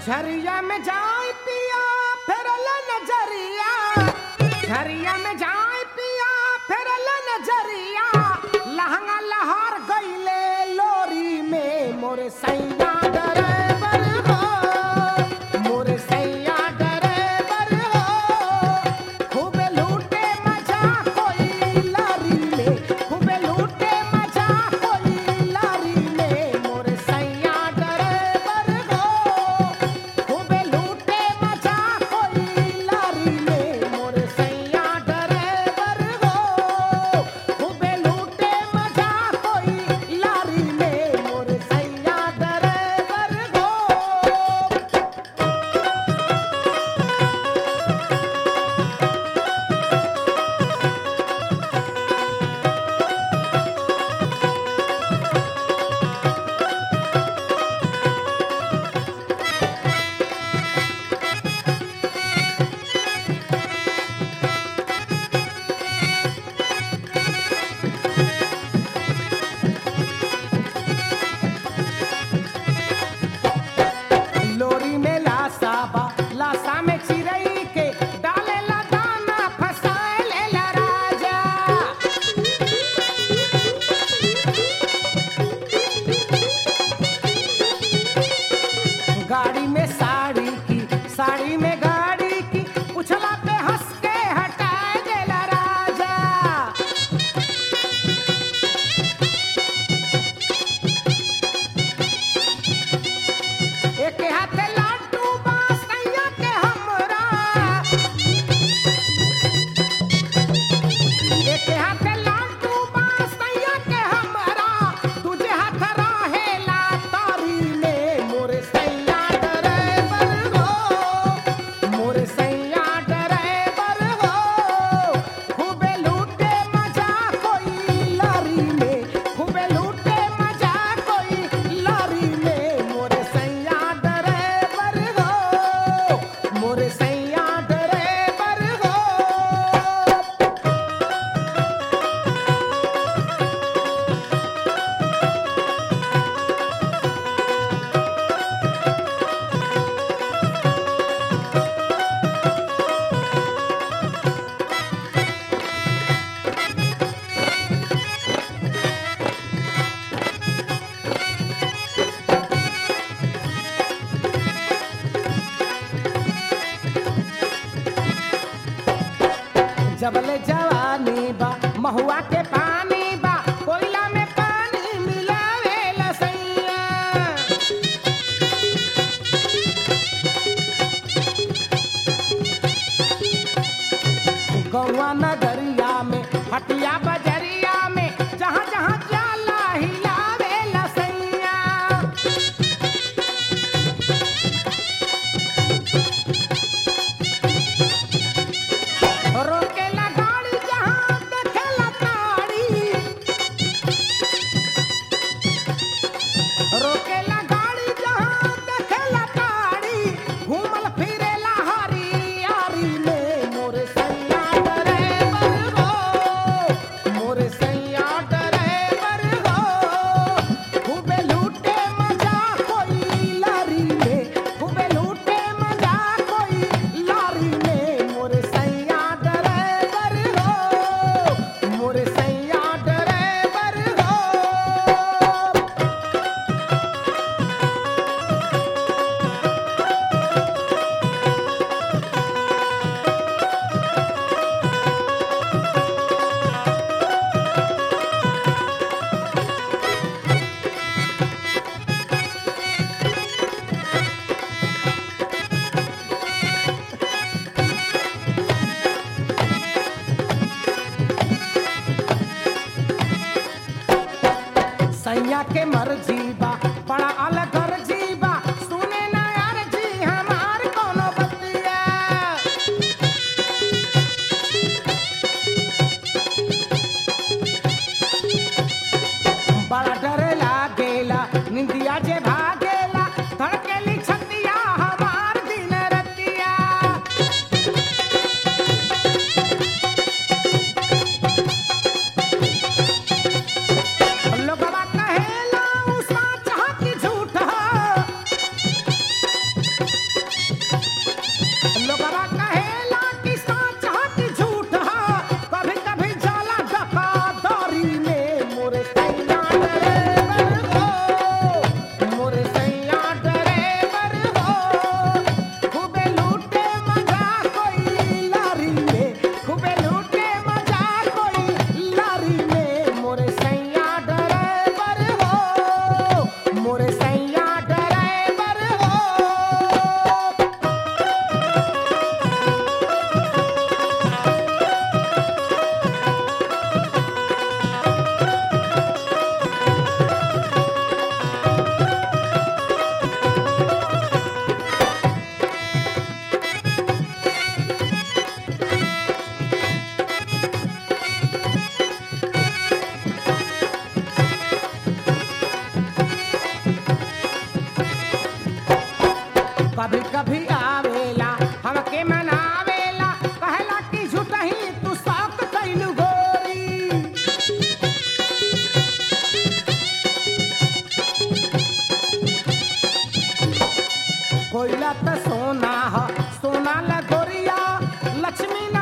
झरिया में जाए पिया फेरल नजरिया झरिया में जाए पिया फेरल नजरिया लहंगा लहर गईले लोरी में मोरे सैया डरेबर हो मोरे सैया डरेबर हो खूबे लूटे मजा कोई लारी में खूबे लूटे मजा कोई लारी में मोरे सैया डरेबर हो खूबे लूटे मजा कोई लारी में मोरे सैया डरेबर हो खूबे लूटे मजा कोई लारी में मोरे सैया डरेबर हो लोरी में लासा बा लासा में चिरई के डाले ला दाना फसाए ले ला राजा गाड़ी में साड़ी की साड़ी में गाड़ी की उछला पे हंस के हटाए देला राजा एक हाथ लाडू बासैया के हमरा एक हाथ लाडू बासैया के हमरा तुझे हाथ रहेला तारी में मोरे सैया डरेबर हो मोरे सैया डरेबर हो खूबे लूटे मजा कोई लारी में खूबे लूटे मजा कोई लारी में मोरे सैया डरेबर हो मोरे सैया डरेबर हो जबले जवानी बा महुआ के पानी बा कोयला में पानी मिलावे लसैया गौवा नगरिया में हटिया बजरिया में जहाँ जहाँ जाला हिलावे लसैया रोकेला गाड़ी जहाँ देखेला ताड़ी रोकेला गाड़ी जहाँ देखेला ताड़ी घूमल फिरेला हरी यारी में मोरे सैया डरेबर हो कभी कभी आवेला हमके मनावेला कहला कि झूठही तू शौक कैलू गोरी कोयला त सोना ह सोना ल गोरिया लक्ष्मी न